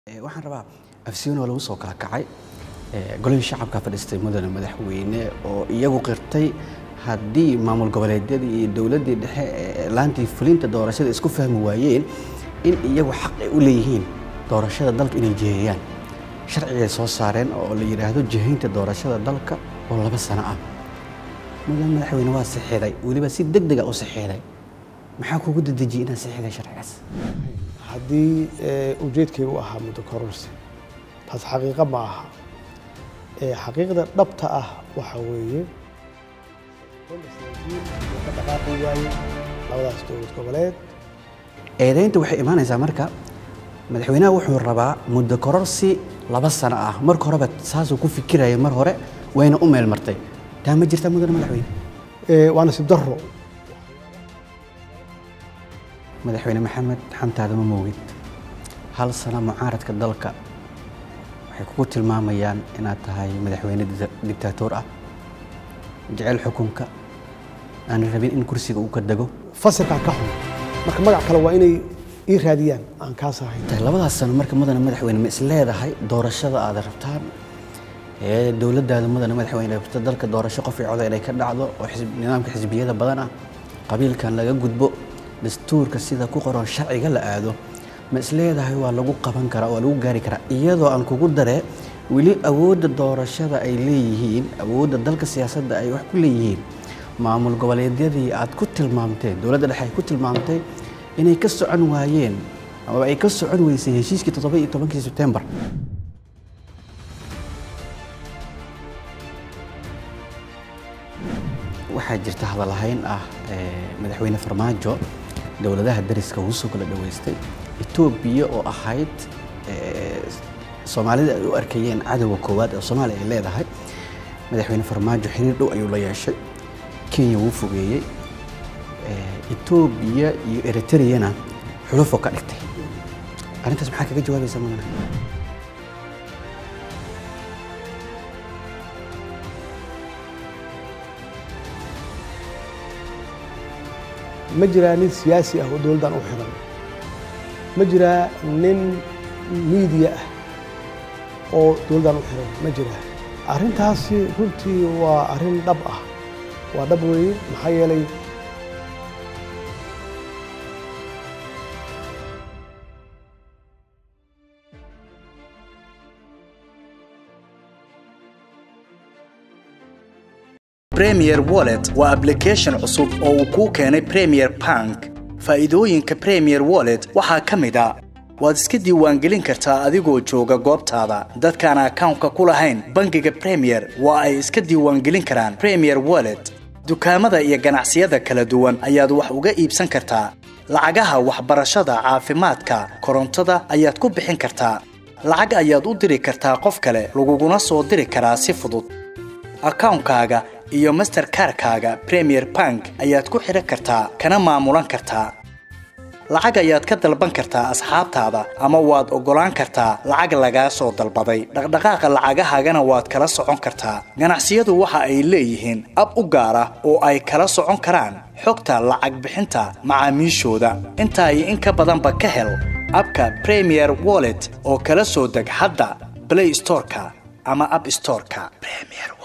waxaan rabaa afsiyoon oo lagu soo kala kacay golihii shacabka fadhiistay mudane madaxweyne oo iyagu qirtay haddii maamul goboleedyadii iyo dowladdii dhexe ee laantii fulinta doorashada isku fahmi waayeen in iyagu xaq ay u leeyihiin doorashada dalka inay jiheeyaan sharcigay soo saareen oo la yidhaahdo jihaynta doorashada dalka oo laba sano ah mudane madaxweyne waa saxiiday weliba si deg dega u saxiiday maxaa kugu dedejiyey inaad saxiiday sharcigaas haddii ujeedkaygu ahaa muddo kororsi taas xaqiiqo ma aha xaqiiqda dhabta ah waxa weeye ka dhaqaaqi waaye labadaas dowlad goboleed eedaynta waxay imaanaysaa marka madaxweynaha wuxuu rabaa muddo kororsi laba sano ah marka horeba saasuu ku fikiraya mar hore wayna u meel martay taa ma jirta mudane madaxweyne waa nasiib darro madaxweyne maxamed xantaada ma moogid hal sano mucaaradka dalka waxay kugu tilmaamayaan inaad tahay madaxweyne dictaatoor ah jecel xukunka aan rabin in kursiga uu ka dego fasilkaa ka xun marka magac kale waa inay ii raadiyaan aan kaas ahayn labadaas sano marka mudane madaxweyne ma is leedahay doorashada aad rabtaan ee dowladdaada mudane madaxweyne rabta dalka doorasho qof coda inay ka dhacdo oo nidaamka xisbiyada badan ah qabiilkan laga gudbo dastuurka sida ku qoran sharciga la aado ma is leedahay waa lagu qaban karaa waa lagu gaari karaa iyadoo aan kugu daree weli awoodda doorashada ay leeyihiin awoodda dalka siyaasadda ay wax ku leeyihiin maamul goboleedyadii aad ku tilmaamteen dowladda dhexe ay ku tilmaamtay inay ka socon waayeen ama ay ka socon weysay heshiiskii toddoba iyo tobankii sebtembar waxaa jirta hadalhayn ah madaxweyne farmaajo dowladaha dariska ugu soo kala dhaweystay etoobiya oo ahayd soomaalida ay u arkayeen cadowga koowaad ee soomaaliya ay leedahay madaxweyne farmaajo xiriir dhow ayuu la yeeshay kenya wuu fogeeyey etoobiya iyo eritreyana xulufoo ka dhigtay arrintaas maxaa kaga jawaabaysaa mudane ma jiraa nin siyaasi ah oo dowladdan u xiran ma jiraa nin miidiya ah oo dowladdan u xiran ma jiraa arrintaasi runtii waa arrin dhab ah waa dhab weeye maxaa yeelay premier wallet waa ablication cusub oo uu kuu keenay premier bank faa'iidooyinka premier wallet waxaa ka mid a waad iska diiwaangelin kartaa adigoo jooga goobtaada dadkaan akawnka ku lahayn bangiga premier waa ay iska diiwaangelin karaan premier wallet dukaamada iyo ganacsiyada kala duwan ayaad wax uga iibsan kartaa lacagaha waxbarashada caafimaadka korontada ayaad ku bixin kartaa lacag ayaad u diri kartaa qof kale laguguna soo diri karaa si fudud akawnkaaga iyo masterkarkaaga premier bank ayaad ku xidhan kartaa kana maamulan kartaa lacag ayaad ka dalban kartaa asxaabtaada ama waad oggolaan kartaa lacag lagaa soo dalbaday dhaqdhaqaaqa lacagahaagana waad kala socon kartaa ganacsiyadu waxa ay leeyihiin ab u gaar ah oo ay kala socon karaan xogta lacag bixinta macaamiishooda intaa iyo in ka badanba ka hel abka premier wallet oo kala soo deg hadda blay storeka ama ab storeka